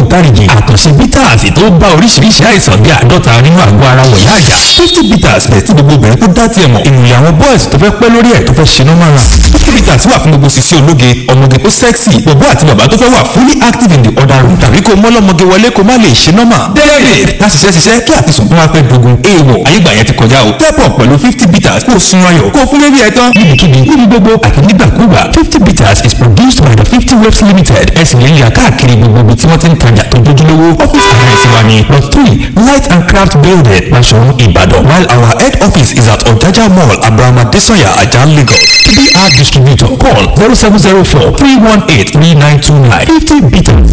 ògbóǹtarìgì àkànṣe bitters tó bá oríṣiríṣi àìsàn bí àádọ́ta nínú àgọ́ ara wọ̀nyá àjà fifty bitters bẹ̀ tí gbogbo obìnrin tó dá tiẹ̀ mọ̀ ìmùlẹ̀ àwọn boys tó fẹ́ pẹ́ lórí ẹ̀ tó fẹ́ ṣe normal run fifty bitters wà fún gbogbo sisi ológe ọmọge tó sexy bọ̀bọ́ àti bàbá tó fẹ́ wà fully active in the other room tàbí kó mọ́lọ́mọge wọlé kó má lè ṣe normal david láti ṣiṣẹ́ ṣiṣẹ́ kí àtisùn tó wá fẹ́ dogun èèwọ̀ ayégbà yẹn ti kọjá o step up pẹ̀lú fifty bitters kó sun ayọ̀ kó fún bébí ẹ̀ tán níbikíbi níbi gbogbo àti nígbàkúgbà fifty bitters is produced by the fifty waves limited ẹ̀sìn lè yà káàkiri gbogbo ibi tí wọ́n ti ń tajà tó dojúlówó office address wa ní plot three light and craft building Basoro Ibadan while our head office is at Ojaja mall Abraham Adesanya Ajah Lagos TBR distributor call zero seven zero four three one eight three nine two nine fifty bitters.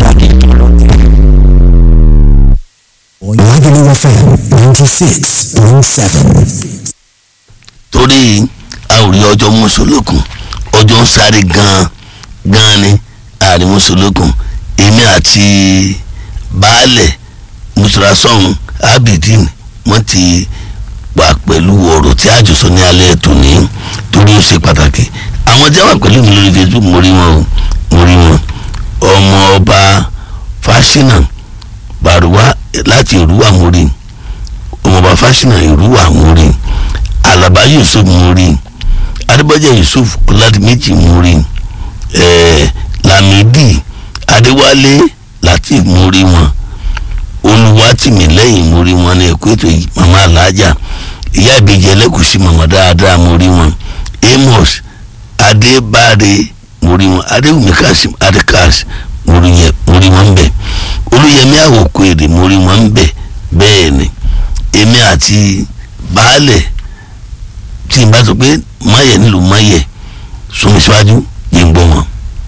Lagelu FM ninety six point seven. torí a ò rí ọjọ́ mùsùlùkùn ọjọ́ ń sáré gan-an gan-an ni ààrẹ mùsùlùkùn èmi àti baálẹ̀ mùsùlùsọ̀hún abidin wọ́n ti wà pẹ̀lú ọ̀rọ̀ tí a jọ sọ ní alẹ́ tòní torí ó ṣe pàtàkì àwọn tí wọ́n wà pẹ̀lú mi lórí facebook mo rí wọn o mo rí wọn ọmọ ọba fásinà bàrúwá láti ìrúwà mo rí ọmọọba fásinà ìrúwà mo rí alaba yusuf mo rí adébọjẹ yusuf ọládìméjì mo rí ẹẹ lamidi adéwálé latif mo rí wọn olùwátìmílẹ́yìn mo rí wọn ní ẹ̀kọ́ ètò yìí mama alájà ìyá ìbejì ẹlẹ́kùsí mama dáadáa mo rí wọn amos adébáre mo rí wọn adéwùmí kasim adékas mo rí yẹn mo rí wọn ń bẹ olùyẹmí àwòkọ èrè mo rí wọn ń bẹ bẹ́ẹ̀ ni èmi àti baálẹ̀ tí n bá sọ pé máyẹ̀ nílùú máyẹ̀ sọmi síwájú yìí ń gbọ́ wọn.